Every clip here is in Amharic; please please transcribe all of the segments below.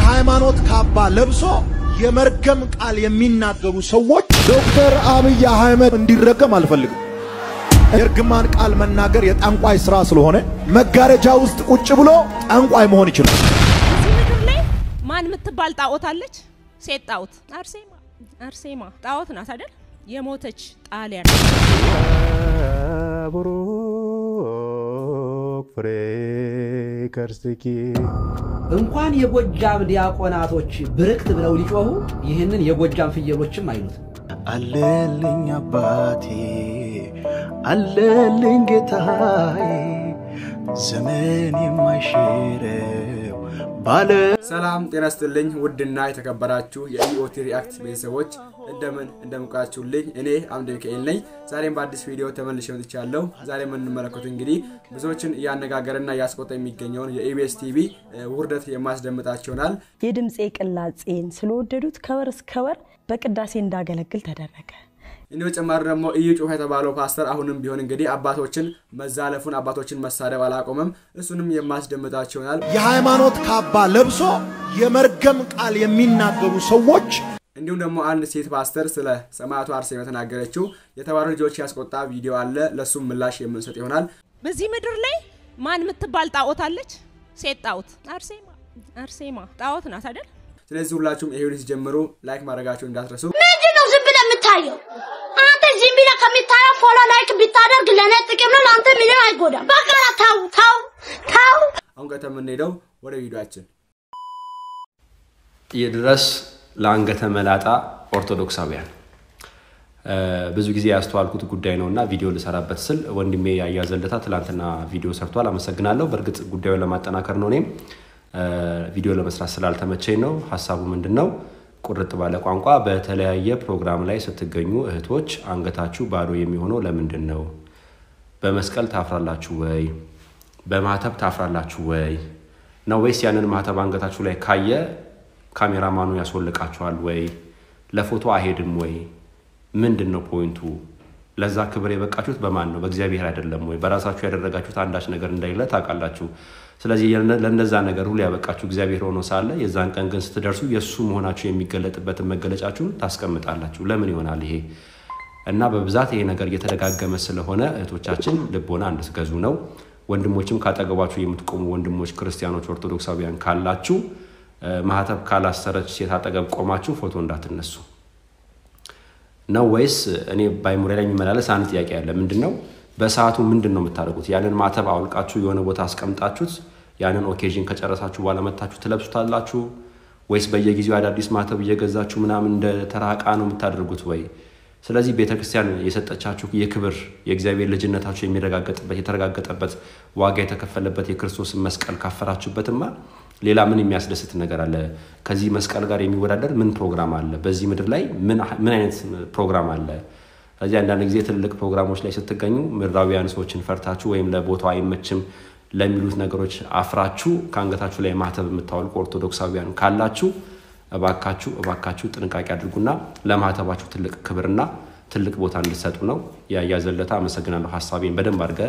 የሃይማኖት ካባ ለብሶ የመርገም ቃል የሚናገሩ ሰዎች ዶክተር አብይ አህመድ እንዲረገም አልፈልግም። የእርግማን ቃል መናገር የጠንቋይ ስራ ስለሆነ መጋረጃ ውስጥ ቁጭ ብሎ ጠንቋይ መሆን ይችላል። እዚህ ምድር ላይ ማን የምትባል ጣዖት አለች? ሴት ጣዖት አርሴማ። አርሴማ ጣዖት ናት አይደል? የሞተች ጣሊያን ቡሩክ ፍሬ ከርስኪ እንኳን የጎጃም ዲያቆናቶች ብርክት ብለው ሊጮሁ ይህንን የጎጃም ፍየሎችም አይሉትም። አለልኝ አባቴ አለልኝ ጌታዬ ዘመን የማይሽረው ባለ ሰላም ጤና ስትልኝ ውድና የተከበራችሁ የኢኦቲ ሪአክት ቤተሰቦች እንደምን እንደምቃችሁልኝ እኔ አምደ ሚካኤል ነኝ። ዛሬም በአዲስ ቪዲዮ ተመልሼ መጥቻለሁ። ዛሬ የምንመለከቱ እንግዲህ ብዙዎችን እያነጋገረና እያስቆጣ የሚገኘውን የኢቢኤስ ቲቪ ውርደት የማስደምጣችሁ ይሆናል። የድምፄ ቅላጼን ስለወደዱት ከወር እስከ ወር በቅዳሴ እንዳገለግል ተደረገ። እንዲሁ ጭማሪ ደግሞ እዩ ጩፋ የተባለው ፓስተር አሁንም ቢሆን እንግዲህ አባቶችን መዛለፉን አባቶችን መሳደብ አላቆመም። እሱንም የማስደምጣችሁ ይሆናል። የሃይማኖት ካባ ለብሶ የመርገም ቃል የሚናገሩ ሰዎች እንዲሁም ደግሞ አንድ ሴት ፓስተር ስለ ሰማዕቱ አርሴማ የተናገረችው የተባሉ ልጆች ያስቆጣ ቪዲዮ አለ። ለእሱም ምላሽ የምንሰጥ ይሆናል። በዚህ ምድር ላይ ማን የምትባል ጣዖት አለች? ሴት ጣዖት አርሴማ። አርሴማ ጣዖት ናት አይደል? ስለዚህ ሁላችሁም ይሄ ቪዲዮ ሲጀምሩ ላይክ ማድረጋችሁን እንዳትረሱ። ምንድን ነው ዝም ብለህ የምታየው? አንተ ዝም ብለህ ከምታየው ፎሎ ላይክ ብታደርግ ለእኔ ጥቅም ነው፣ ለአንተ ምንም አይጎዳም። በቃ ተው ተው ተው። አሁን ቀጥታ የምንሄደው ወደ ቪዲዮአችን ይድረስ ለአንገተ መላጣ ኦርቶዶክሳውያን ብዙ ጊዜ ያስተዋልኩት ጉዳይ ነው እና ቪዲዮ ልሰራበት ስል ወንድሜ ያያዘለታ ትላንትና ቪዲዮ ሰርቷል። አመሰግናለሁ። በእርግጥ ጉዳዩን ለማጠናከር ነው። እኔም ቪዲዮ ለመስራት ስላልተመቸኝ ነው። ሀሳቡ ምንድን ነው? ቁርጥ ባለ ቋንቋ በተለያየ ፕሮግራም ላይ ስትገኙ እህቶች አንገታችሁ ባዶ የሚሆነው ለምንድን ነው? በመስቀል ታፍራላችሁ ወይ? በማተብ ታፍራላችሁ ወይ ነው ወይስ ያንን ማተብ አንገታችሁ ላይ ካየ ካሜራማኑ ያስወልቃችኋል ወይ? ለፎቶ አይሄድም ወይ? ምንድን ነው ፖይንቱ? ለዛ ክብር የበቃችሁት በማን ነው? በእግዚአብሔር አይደለም ወይ? በራሳችሁ ያደረጋችሁት አንዳች ነገር እንደሌለ ታውቃላችሁ። ስለዚህ ለእነዛ ነገር ሁሉ ያበቃችሁ እግዚአብሔር ሆኖ ሳለ የዛን ቀን ግን ስትደርሱ የእሱ መሆናችሁ የሚገለጥበትን መገለጫችሁን ታስቀምጣላችሁ። ለምን ይሆናል ይሄ? እና በብዛት ይሄ ነገር እየተደጋገመ ስለሆነ እህቶቻችን ልቦና እንድትገዙ ነው። ወንድሞችም ካጠገባችሁ የምትቆሙ ወንድሞች ክርስቲያኖች፣ ኦርቶዶክሳውያን ካላችሁ ማህተብ ካላሰረች ሴት አጠገብ ቆማችሁ ፎቶ እንዳትነሱ ነው ወይስ? እኔ ባይሙሬ ላይ የሚመላለስ አንድ ጥያቄ አለ። ምንድን ነው በሰዓቱ ምንድን ነው የምታደርጉት? ያንን ማተብ አውልቃችሁ የሆነ ቦታ አስቀምጣችሁት ያንን ኦኬዥን ከጨረሳችሁ በኋላ መታችሁ ትለብሱታላችሁ ወይስ በየጊዜው አዳዲስ ማተብ እየገዛችሁ ምናምን እንደ ተራ ዕቃ ነው የምታደርጉት ወይ? ስለዚህ ቤተክርስቲያን የሰጠቻችሁ የክብር የእግዚአብሔር ልጅነታችሁ የሚረጋገጥበት የተረጋገጠበት ዋጋ የተከፈለበት የክርስቶስን መስቀል ካፈራችሁበትማ ሌላ ምን የሚያስደስት ነገር አለ? ከዚህ መስቀል ጋር የሚወዳደር ምን ፕሮግራም አለ? በዚህ ምድር ላይ ምን አይነት ፕሮግራም አለ? ስለዚህ አንዳንድ ጊዜ ትልልቅ ፕሮግራሞች ላይ ስትገኙ ምድራዊያን ሰዎችን ፈርታችሁ ወይም ለቦታው አይመችም ለሚሉት ነገሮች አፍራችሁ ከአንገታችሁ ላይ ማተብ የምታወልቁ ኦርቶዶክሳውያን ካላችሁ እባካችሁ እባካችሁ ጥንቃቄ አድርጉና ለማተባችሁ ትልቅ ክብርና ትልቅ ቦታ እንድሰጡ ነው። ያያዘለታ አመሰግናለሁ። ሀሳቤን በደንብ አድርገ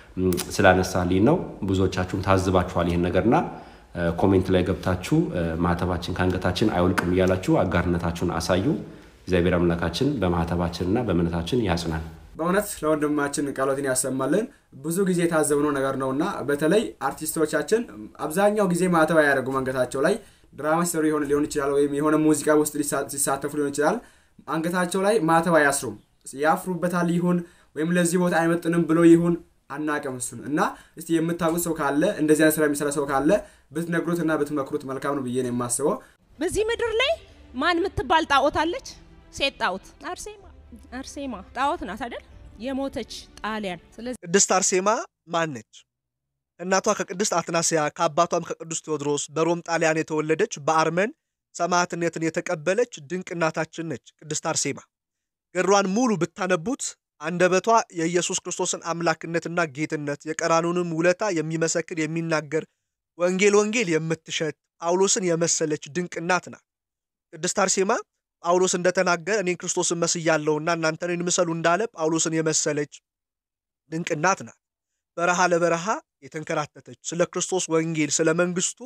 ስላነሳልኝ ነው። ብዙዎቻችሁም ታዝባችኋል ይህን ነገርና ኮሜንት ላይ ገብታችሁ ማተባችን ከአንገታችን አይወልቅም እያላችሁ አጋርነታችሁን አሳዩ። እግዚአብሔር አምላካችን በማህተባችንና በእምነታችን ያጽናል። በእውነት ለወንድማችን ቃሎትን ያሰማልን። ብዙ ጊዜ የታዘብነው ነገር ነው እና በተለይ አርቲስቶቻችን አብዛኛው ጊዜ ማተብ አያደርጉም አንገታቸው ላይ ድራማ ሲሰሩ ሊሆን ይችላል፣ ወይም የሆነ ሙዚቃ ውስጥ ሲሳተፉ ሊሆን ይችላል። አንገታቸው ላይ ማተብ አያስሩም። ያፍሩበታል ይሁን ወይም ለዚህ ቦታ አይመጥንም ብሎ ይሁን አናቅም እሱን እና እስቲ የምታውቁት ሰው ካለ እንደዚህ አይነት ስራ የሚሰራ ሰው ካለ ብትነግሩት እና ብትመክሩት መልካም ነው ብዬ ነው የማስበው። በዚህ ምድር ላይ ማን የምትባል ጣዖት አለች? ሴት ጣዖት አርሴማ። አርሴማ ጣዖት ናት አይደል? የሞተች ጣሊያን። ስለዚህ ቅድስት አርሴማ ማን ነች? እናቷ ከቅድስት አትናስያ ከአባቷም ከቅዱስ ቴዎድሮስ በሮም ጣሊያን የተወለደች በአርመን ሰማዕትነትን የተቀበለች ድንቅ እናታችን ነች። ቅድስት አርሴማ ገድሏን ሙሉ ብታነቡት አንደበቷ የኢየሱስ ክርስቶስን አምላክነትና ጌትነት የቀራኑንም ውለታ የሚመሰክር የሚናገር ወንጌል ወንጌል የምትሸት ጳውሎስን የመሰለች ድንቅ እናት ናት። ቅድስት አርሴማ ጳውሎስ እንደተናገረ እኔን ክርስቶስን መስያለሁና እናንተ እኔን ምሰሉ እንዳለ ጳውሎስን የመሰለች ድንቅ እናት ናት። በረሃ ለበረሃ የተንከራተተች ስለ ክርስቶስ ወንጌል ስለ መንግስቱ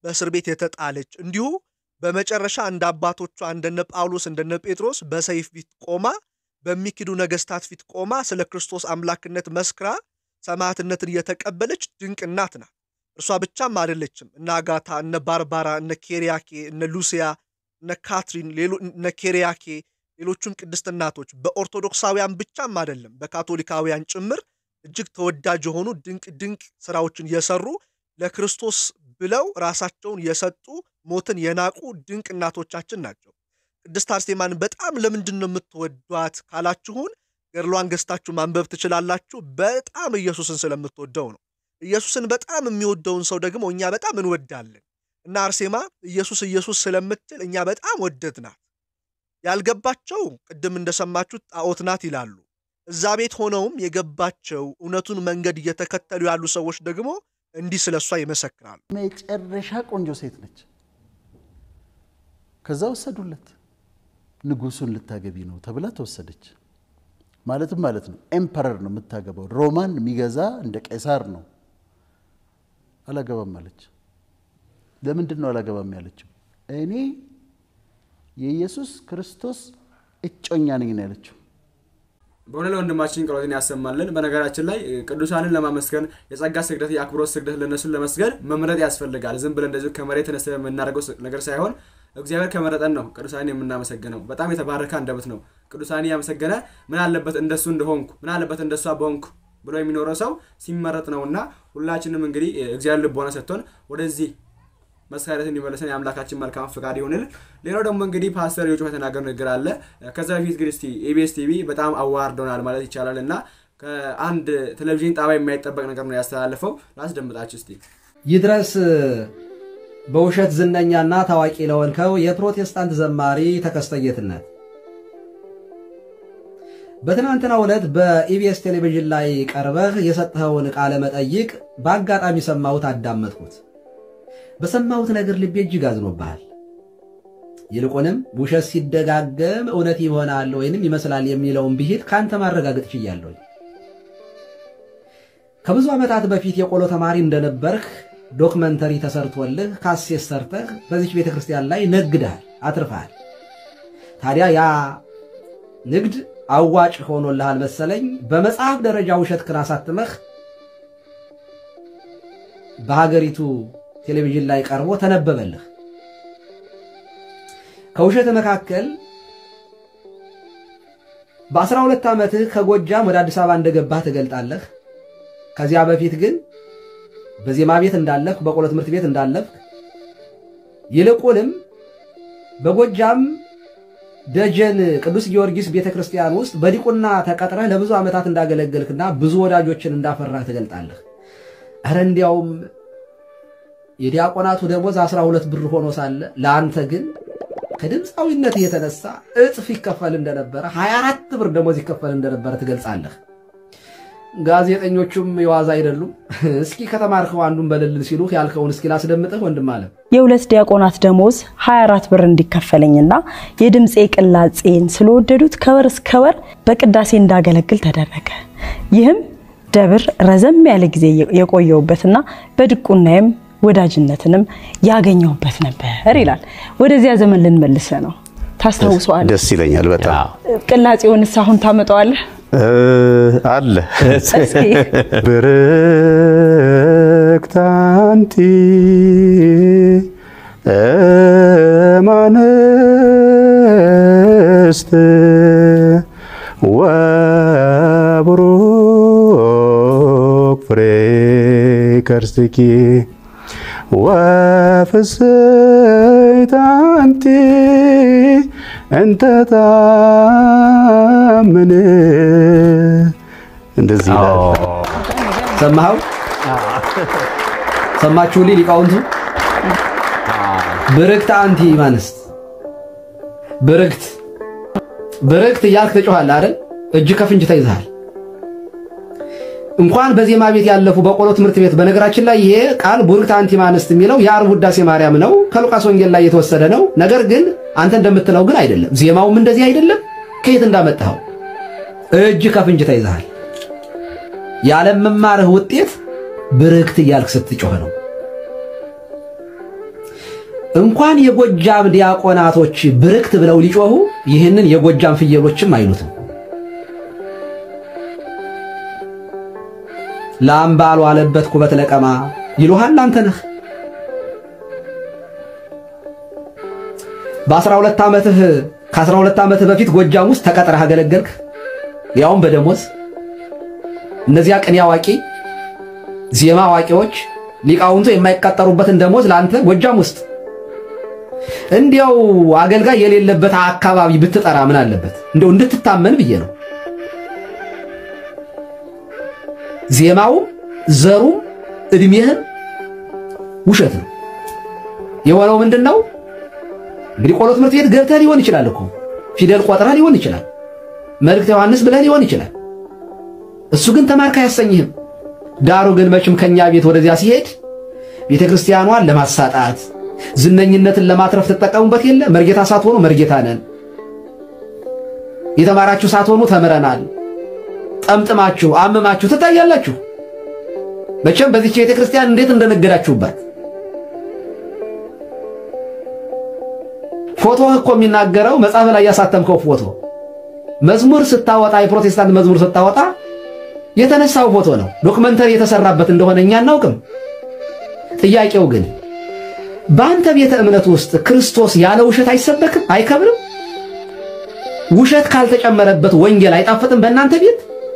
በእስር ቤት የተጣለች እንዲሁ በመጨረሻ እንደ አባቶቿ እንደነ ጳውሎስ እንደነ ጴጥሮስ በሰይፍ ፊት ቆማ በሚክዱ ነገስታት ፊት ቆማ ስለ ክርስቶስ አምላክነት መስክራ ሰማዕትነትን የተቀበለች ድንቅ እናት ናት። እርሷ ብቻም አይደለችም። እነ አጋታ፣ እነ ባርባራ፣ እነ ኬሪያኬ፣ እነ ሉሲያ፣ እነ ካትሪን፣ እነ ኬሪያኬ ሌሎቹም ቅድስት እናቶች በኦርቶዶክሳውያን ብቻም አይደለም በካቶሊካውያን ጭምር እጅግ ተወዳጅ የሆኑ ድንቅ ድንቅ ስራዎችን የሰሩ ለክርስቶስ ብለው ራሳቸውን የሰጡ ሞትን የናቁ ድንቅ እናቶቻችን ናቸው። ቅድስት አርሴማን በጣም ለምንድን ነው የምትወዷት ካላችሁን ገድሏን ገዝታችሁ ማንበብ ትችላላችሁ። በጣም ኢየሱስን ስለምትወደው ነው። ኢየሱስን በጣም የሚወደውን ሰው ደግሞ እኛ በጣም እንወዳለን እና አርሴማ ኢየሱስ ኢየሱስ ስለምትል እኛ በጣም ወደድናት። ያልገባቸው ቅድም እንደሰማችሁት ጣዖት ናት ይላሉ። እዛ ቤት ሆነውም የገባቸው እውነቱን መንገድ እየተከተሉ ያሉ ሰዎች ደግሞ እንዲህ ስለ እሷ ይመሰክራሉ። መጨረሻ ቆንጆ ሴት ነች። ከዛ ወሰዱለት። ንጉሱን ልታገቢ ነው ተብላ ተወሰደች። ማለትም ማለት ነው ኤምፐረር ነው የምታገባው። ሮማን የሚገዛ እንደ ቄሳር ነው። አላገባም አለች። ለምንድን ነው አላገባም ያለችው? እኔ የኢየሱስ ክርስቶስ እጮኛ ነኝ ነው ያለችው። በእውነት ለወንድማችን ጸሎትን ያሰማልን። በነገራችን ላይ ቅዱሳንን ለማመስገን የጸጋ ስግደት፣ የአክብሮት ስግደት ለእነሱን ለመስገድ መምረጥ ያስፈልጋል። ዝም ብለን እንደዚሁ ከመሬት ተነስተን የምናደርገው ነገር ሳይሆን እግዚአብሔር ከመረጠን ነው ቅዱሳንን የምናመሰግነው። በጣም የተባረከ አንደበት ነው። ቅዱሳንን ያመሰገነ ምን አለበት እንደሱ እንደሆንኩ ምን አለበት እንደሷ በሆንኩ ብሎ የሚኖረው ሰው ሲመረጥ ነው እና ሁላችንም እንግዲህ እግዚአብሔር ልቦና ሰጥቶን ወደዚህ መስካሪት እንዲመለሰን የአምላካችን መልካም ፍቃድ ይሆንል። ሌላው ደግሞ እንግዲህ ፓስተር የጮህ የተናገር ንግግር አለ። ከዛ በፊት ግን እስቲ ኢቢኤስ ቲቪ በጣም አዋርዶናል ማለት ይቻላል እና ከአንድ ቴሌቪዥን ጣቢያ የማይጠበቅ ነገር ነው ያስተላለፈው። ላስደምጣችሁ እስቲ። ይድረስ በውሸት ዝነኛና ታዋቂ ለሆንከው የፕሮቴስታንት ዘማሪ ተከስተ ጌትነት በትናንትናው ዕለት በኢቢኤስ ቴሌቪዥን ላይ ቀርበህ የሰጠኸውን ቃለ መጠይቅ በአጋጣሚ ሰማሁት፣ አዳመጥኩት። በሰማሁት ነገር ልቤ እጅግ አዝኖብሃል። ይልቁንም ውሸት ሲደጋገም እውነት ይሆናል ወይንም ይመስላል የሚለውን ብሂል ከአንተ ማረጋገጥ ችያለሁ። ከብዙ ዓመታት በፊት የቆሎ ተማሪ እንደነበርህ ዶክመንተሪ ተሰርቶልህ ካሴት ሰርተህ በዚች ቤተ ክርስቲያን ላይ ነግደሃል፣ አትርፈሃል። ታዲያ ያ ንግድ አዋጭ ሆኖልሃል መሰለኝ። በመጽሐፍ ደረጃ ውሸት ክን አሳትመህ በሀገሪቱ ቴሌቪዥን ላይ ቀርቦ ተነበበልህ። ከውሸት መካከል በአስራ ሁለት ዓመትህ ከጎጃም ወደ አዲስ አበባ እንደገባህ ትገልጣለህ። ከዚያ በፊት ግን በዜማ ቤት እንዳለፍክ፣ በቆሎ ትምህርት ቤት እንዳለፍክ ይልቁንም በጎጃም ደጀን ቅዱስ ጊዮርጊስ ቤተ ክርስቲያን ውስጥ በዲቁና ተቀጥረህ ለብዙ ዓመታት እንዳገለገልክና ብዙ ወዳጆችን እንዳፈራህ ትገልጣለህ። እረ እንዲያውም የዲያቆናቱ ደሞዝ 12 ብር ሆኖ ሳለ ለአንተ ግን ከድምፃዊነት የተነሳ እጥፍ ይከፈል እንደነበረ 24 ብር ደሞዝ ይከፈል እንደነበረ ትገልጻለህ። ጋዜጠኞቹም የዋዛ አይደሉም። እስኪ ከተማርከው አንዱን በልልል ሲሉ ያልከውን እስኪ ላስደምጥህ ወንድም አለም። የሁለት ዲያቆናት ደሞዝ 24 ብር እንዲከፈለኝና የድምፄ ቅላጼን ስለወደዱት ከወር እስከ ወር በቅዳሴ እንዳገለግል ተደረገ። ይህም ደብር ረዘም ያለ ጊዜ የቆየውበትና በድቁናዬም ወዳጅነትንም ያገኘሁበት ነበር ይላል። ወደዚያ ዘመን ልንመልሰ ነው። ታስታውሰዋለህ? ደስ ይለኛል በጣም ቅላጼውንስ አሁን ታመጣዋለህ? አለ እስኪ ብርክት አንቲ እማንስት ወቡሩክ ፍሬ ከርሥኪ ወፍስሕት አንቲ እንተ ታምን እንደዚህ ይላል። ሰማኸው? ሰማችሁልኝ ሊቃውንቱ? ብርክት አንቲ ማንስት ብርክት ብርክት እያልክ ትጮኻለህ አይደል? እጅ ከፍንጅ ተይዘሃል። እንኳን በዜማ ቤት ያለፉ በቆሎ ትምህርት ቤት በነገራችን ላይ ይሄ ቃል ቡርክት አንቲ ማንስት የሚለው የዓርብ ውዳሴ ማርያም ነው፣ ከሉቃስ ወንጌል ላይ የተወሰደ ነው። ነገር ግን አንተ እንደምትለው ግን አይደለም። ዜማውም እንደዚህ አይደለም። ከየት እንዳመጣኸው እጅ ከፍንጅ ተይዘሃል። ያለመማርህ ውጤት ብርክት እያልክ ስትጮህ ነው። እንኳን የጎጃም ዲያቆናቶች ብርክት ብለው ሊጮሁ ይህንን የጎጃም ፍየሎችም አይሉትም። ላም ባልዋለበት ኩበት ለቀማ ይሉሃል አንተ ነህ። በአስራ ሁለት ዓመትህ ከአስራ ሁለት ዓመትህ በፊት ጎጃም ውስጥ ተቀጥረህ አገለገልክ፣ ያውም በደሞዝ። እነዚያ ቅኔ አዋቂ ዜማ አዋቂዎች ሊቃውንቱ የማይቀጠሩበትን ደሞዝ ለአንተ ጎጃም ውስጥ እንዲያው አገልጋይ የሌለበት አካባቢ ብትጠራ ምን አለበት? እንደው እንድትታመን ብዬ ነው። ዜማውም ዘሩም እድሜህን ውሸት ነው። የሆነው ምንድን ነው? እንግዲህ ቆሎ ትምህርት ቤት ገብተህ ሊሆን ይችላል እኮ ፊደል ቆጥረህ ሊሆን ይችላል። መልእክተ ዮሐንስ ብለህ ሊሆን ይችላል። እሱ ግን ተማርክ አያሰኝህም። ዳሩ ግን መቼም ከኛ ቤት ወደዚያ ሲሄድ ቤተ ክርስቲያኗን ለማሳጣት ዝነኝነትን ለማትረፍ ትጠቀሙበት የለ መርጌታ ሳትሆኑ መርጌታ ነን፣ የተማራችሁ ሳትሆኑ ተምረናል፣ ጠምጥማችሁ አምማችሁ ትታያላችሁ። መቼም በዚች ቤተ ክርስቲያን እንዴት እንደነገዳችሁባት ፎቶህ እኮ የሚናገረው መጽሐፍ ላይ ያሳተምከው ፎቶ መዝሙር ስታወጣ የፕሮቴስታንት መዝሙር ስታወጣ የተነሳው ፎቶ ነው። ዶክመንተሪ የተሰራበት እንደሆነ እኛ አናውቅም። ጥያቄው ግን በአንተ ቤተ እምነት ውስጥ ክርስቶስ ያለ ውሸት አይሰበክም? አይከብርም? ውሸት ካልተጨመረበት ወንጌል አይጣፍጥም? በእናንተ ቤት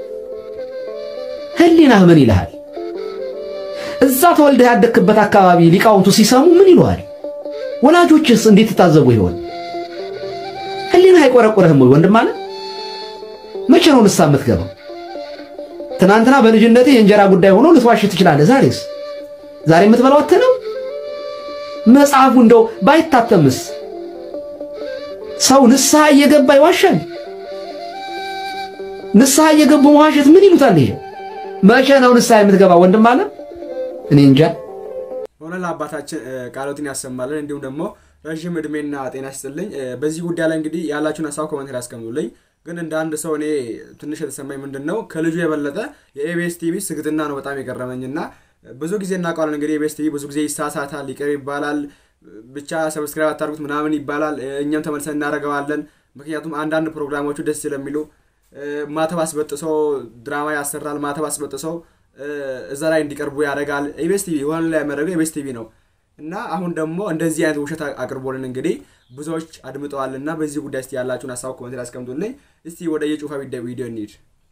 ህሊናህ ምን ይልሃል? እዛ ተወልደህ ያደግክበት አካባቢ ሊቃውንቱ ሲሰሙ ምን ይሉሃል? ወላጆችስ እንዴት ትታዘቡ ይሆን? ህሊናህ አይቆረቁረህም ወይ ወንድም አለ? መቼ ነው ንስሐ የምትገባው? ትናንትና በልጅነትህ የእንጀራ ጉዳይ ሆኖ ልትዋሽ ትችላለህ። ዛሬስ ዛሬ የምትበላው አትህ ነው። መጽሐፉ እንደው ባይታተምስ ሰው ንስሐ እየገባ ይዋሻል? ንስሐ እየገቡ መዋሸት ምን ይሉታል? ይሄ መቼ ነው ንስሐ የምትገባ ወንድም አለ? እኔ እንጃ። ሆነ ለአባታችን ቃሎትን ያሰማልን፣ እንዲሁም ደግሞ ረዥም እድሜና ጤና ይስጥልኝ። በዚህ ጉዳይ ላይ እንግዲህ ያላችሁን ሀሳብ ኮመንት ላይ ያስቀምጡልኝ። ግን እንደ አንድ ሰው እኔ ትንሽ የተሰማኝ ምንድን ነው ከልጁ የበለጠ የኤቤስ ቲቪ ስግጥና ነው በጣም የገረመኝና ብዙ ጊዜ እናውቀዋለን እንግዲህ ኤቤስ ቲቪ ብዙ ጊዜ ይሳሳታል፣ ይቅር ይባላል፣ ብቻ ሰብስክራይብ አታርጉት ምናምን ይባላል። እኛም ተመልሰን እናደርገዋለን። ምክንያቱም አንዳንድ ፕሮግራሞቹ ደስ ስለሚሉ ማተብ አስበጥሶ ድራማ ያሰራል። ማተብ አስበጥሶ እዛ ላይ እንዲቀርቡ ያደርጋል። ኤቤስ ቲቪ የሆነ ላይ የሚያደርገው ኤቤስ ቲቪ ነው እና አሁን ደግሞ እንደዚህ አይነት ውሸት አቅርቦልን እንግዲህ ብዙዎች አድምጠዋልና በዚህ ጉዳይ እስቲ ያላችሁን ሀሳብ ኮመንት ላይ አስቀምጡልኝ። እስቲ ወደ የጩፋ ቪዲዮ እንሂድ።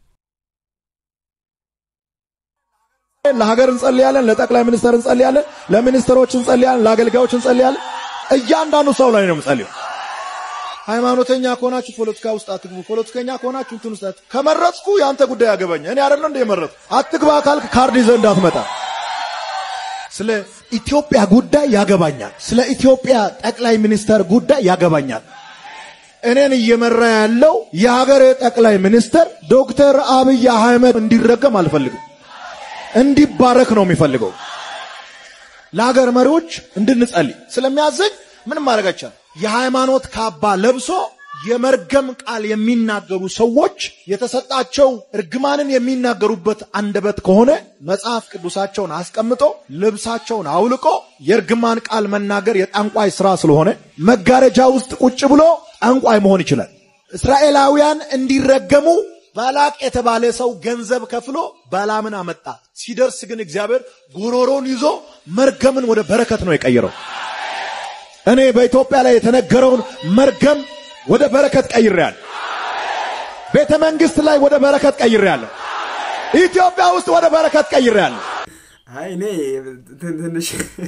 ለሀገር እንጸልያለን፣ ለጠቅላይ ሚኒስትር እንጸልያለን፣ ለሚኒስትሮች እንጸልያለን፣ ለአገልጋዮች እንጸልያለን። እያንዳንዱ ሰው ላይ ነው የምጸልየው። ሃይማኖተኛ ከሆናችሁ ፖለቲካ ውስጥ አትግቡ፣ ፖለቲከኛ ከሆናችሁ እንትን ውስጥ ከመረጥኩ የአንተ ጉዳይ ያገባኝ። እኔ አይደለ እንደ የመረጥኩ አትግባ ካልክ ካርድ ይዘህ እንዳትመጣ። ስለ ኢትዮጵያ ጉዳይ ያገባኛል። ስለ ኢትዮጵያ ጠቅላይ ሚኒስተር ጉዳይ ያገባኛል። እኔን እየመራ ያለው የሀገሬ ጠቅላይ ሚኒስተር ዶክተር አብይ አህመድ እንዲረገም አልፈልግም። እንዲባረክ ነው የሚፈልገው። ለሀገር መሪዎች እንድንጸልይ ስለሚያዘኝ ምንም ማድረግ አይቻልም። የሃይማኖት ካባ ለብሶ የመርገም ቃል የሚናገሩ ሰዎች የተሰጣቸው እርግማንን የሚናገሩበት አንደበት ከሆነ መጽሐፍ ቅዱሳቸውን አስቀምጦ ልብሳቸውን አውልቆ የእርግማን ቃል መናገር የጠንቋይ ስራ ስለሆነ መጋረጃ ውስጥ ቁጭ ብሎ ጠንቋይ መሆን ይችላል። እስራኤላውያን እንዲረገሙ ባላቅ የተባለ ሰው ገንዘብ ከፍሎ ባላምን አመጣ። ሲደርስ ግን እግዚአብሔር ጉሮሮን ይዞ መርገምን ወደ በረከት ነው የቀየረው። እኔ በኢትዮጵያ ላይ የተነገረውን መርገም ወደ በረከት ቀይሬያለሁ። ቤተ መንግስት ላይ ወደ በረከት ቀይሬያለሁ። ኢትዮጵያ ውስጥ ወደ በረከት ቀይሬያለሁ። አይ እኔ ትንሽ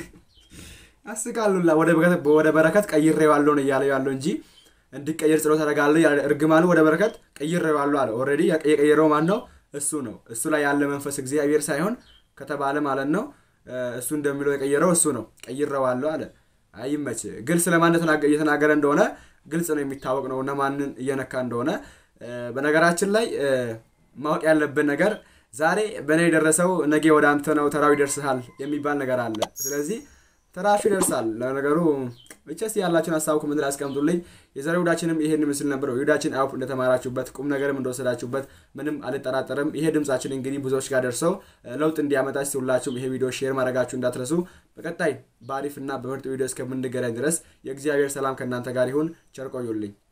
አስቃሉላ ወደ በረከት ቀይሬዋለሁ ነው እያለ ያለው እንጂ እንዲቀየር ጸሎት አደርጋለሁ። እርግማኑ ወደ በረከት ቀይሬዋለሁ አለ። ኦልሬዲ የቀየረው ማን ነው? እሱ ነው። እሱ ላይ ያለ መንፈስ እግዚአብሔር ሳይሆን ከተባለ ማለት ነው። እሱ እንደሚለው የቀየረው እሱ ነው። ቀይሬዋለሁ አለ። አይመች ግልጽ ለማን እየተናገረ እንደሆነ ግልጽ ነው የሚታወቅ ነው እና ማንን እየነካ እንደሆነ። በነገራችን ላይ ማወቅ ያለብን ነገር ዛሬ በእኔ የደረሰው ነገ ወደ አንተ ነው ተራው ይደርስሃል የሚባል ነገር አለ። ስለዚህ ተራሹ ይደርሳል። ለነገሩ ብቻ እስኪ ያላችሁን ሀሳብ ኮመንት ላይ አስቀምጡልኝ። የዛሬ ውዳችንም ይሄን ምስል ነበር። ውዳችን አውፍ እንደተማራችሁበት ቁም ነገርም እንደወሰዳችሁበት ምንም አልጠራጠርም። ይሄ ድምጻችን እንግዲህ ብዙዎች ጋር ደርሰው ለውጥ እንዲያመጣ እስኪ ሁላችሁም ይሄ ቪዲዮ ሼር ማድረጋችሁ እንዳትረሱ። በቀጣይ በአሪፍና በምርጥ ቪዲዮ እስከምንገናኝ ድረስ የእግዚአብሔር ሰላም ከእናንተ ጋር ይሁን። ቸር ቆዩልኝ።